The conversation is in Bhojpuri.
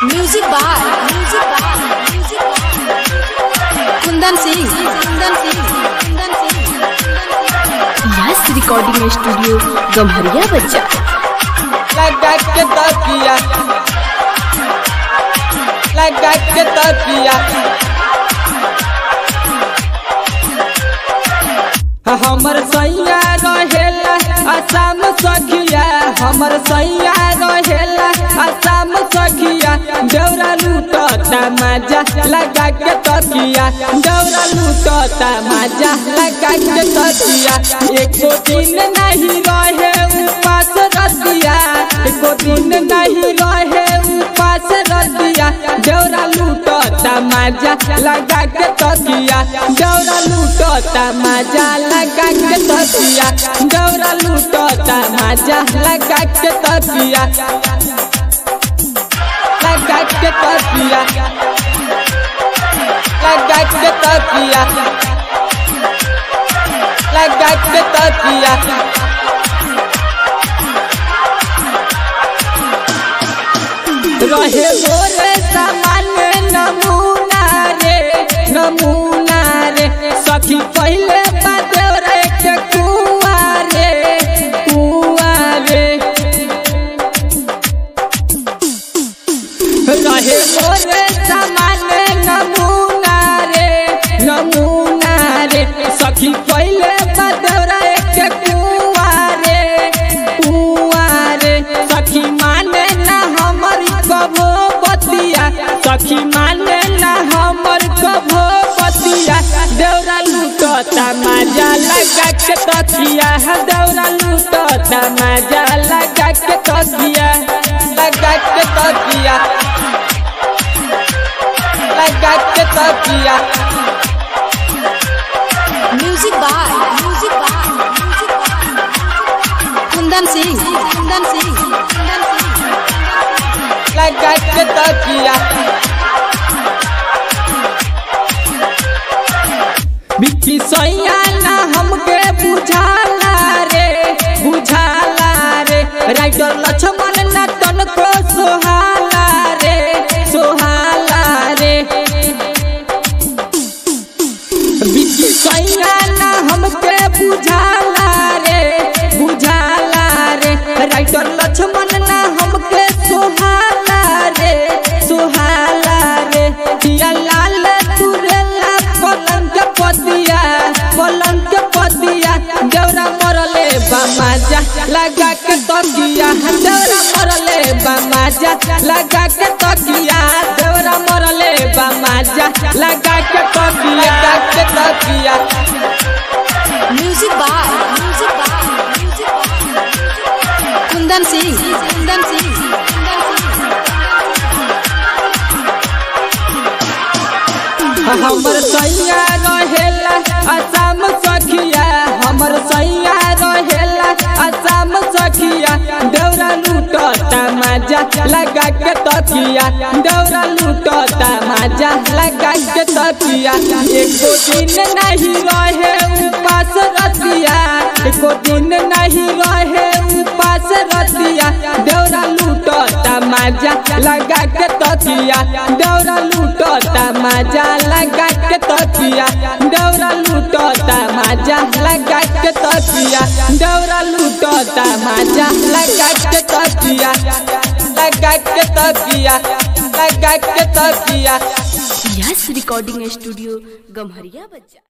music by music by Kundan Singh Kundan Singh Kundan Singh yes recording studio Gamharia बच्चा लगा के तकिया लगा के तकिया हमर सैया रहेला असम सखिया हमर सैया रहेला असम सखिया डौरा लूटता मजा लगा के तकिया डौरा लूटता मजा लगा के तकिया एको दिन नहीं रहे उपास रतिया एको दिन नहीं रहे उपास रतिया डौरा लूटता मजा लगा के तकिया डौरा लूटता मजा लगा के तकिया डौरा लूटता मजा लगा के तकिया लगा के तकिया लगा के तकिया लगा के तकिया रहे मोरे सामान नमूना रे नमूना रे सखी पहले बादेव रे के कुआ रे कुआ रे रहे मोरे सामान नमूना रे नमूना रे सखी पहले बादेव रे के कुआ रे कुआ रे सखी माने ना हमर कभो बतिया सखी माने ना हमर कभो बतिया देवरा लूटता मजा लगा के तकिया देवरा लूटता मजा लगा के तकिया लगा के तकिया लगा के तकिया music by music by Kundan Singh Kundan Singh Kundan Singh लगा के तकिया बिक्की सैया ना हमके बुझाला रे बुझाला रे राइटर लक्ष्मण ना तनको सोहाला रे सोहाला रे बिक्की सैया ना हमके बुझाला रे बुझाला रे राइटर लक्ष्मण ना हमके सोहाला रे सोहाला रे दिया लाल तुरेला पलंग के पतिया पलंग के पतिया देवरा मरले बामाजा लगा के तकिया देवरा मरले बामाजा लगा के तकिया देवरा मरले बामाजा लगा के तकिया लगा के तकिया music by music by Kundan Singh Kundan Singh Kundan Singh हमर सैया रहेला असम सखिया हमर सैया रहेला असम सखिया डौरा लूटता मजा लगा के तकिया डौरा लूटता मजा लगा के तकिया एको दिन नहीं रहे उपास रतिया एको दिन नहीं रहे उपास रतिया डौरा लूटता मजा लगा के तकिया डौरा लूटता मजा लगा के तकिया डौरा लूटता मजा लगा के तकिया डौरा लूटता मजा लगा के तकिया लगा के तकिया लगा के तकिया यस रिकॉर्डिंग स्टूडियो गम्हरिया बच्चा